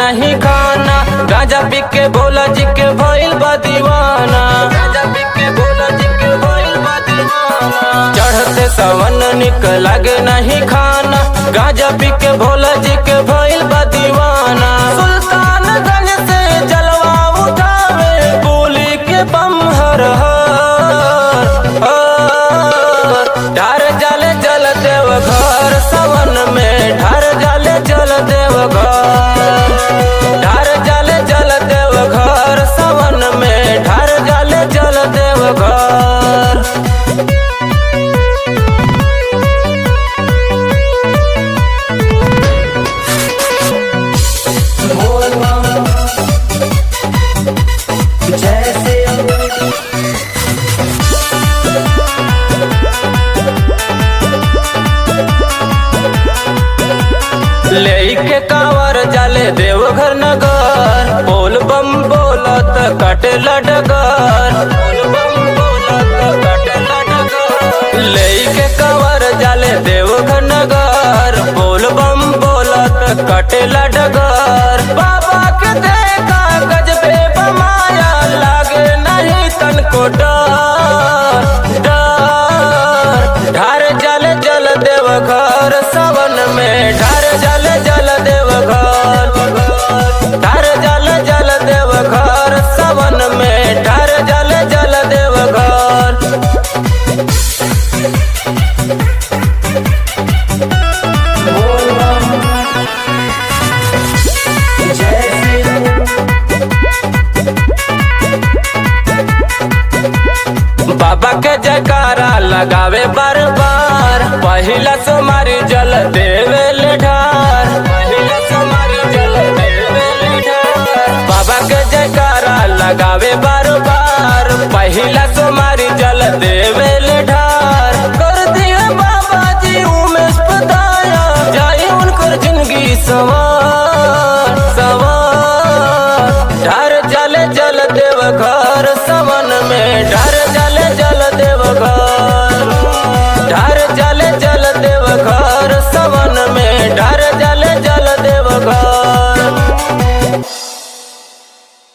नहीं खाना गांजा पी के भोला जी के भइल बा दीवाना गांजा पी के भोला जी के भइल बा दीवाना चढ़ते सवन निक लागे नहीं खाना गांजा पी के भोला जी के भइल बा दीवाना सुल्तानगंज से जलवा उठावे बोली के बम हर हर हर। ढार जल जल देव घर सवन में ढार जल जल देव घर ढार जल जल देव घर सवन में ढार जल जल देव घर जैसे लेके कांवर जाले देवघर नगर बोल बम बोलत कटे लडगर बोल बम बोलत कटे लडगर लेके कांवर जाले देवघर नगर बोल बम बोलत कटे लडगर बाबा के देखा गजबे बमाया लागे नहीं तनको डर डर ढार जल जल देव घर सवन में ढार जल जल देव घर ढार जल जल देव घर सवन में ढार जल जल देव घर बाबा के जयकारा लगावे बार बार पहिला सोमारी जल देवे ले ढार पहिला सोमारी जल देवे ले ढार बाबा के जयकारा लगावे बार बार पहिला सोमारी जल देवे ले ढार कर दिए बाबा जी उमेश पताया जाए उनकर जिंदगी सवार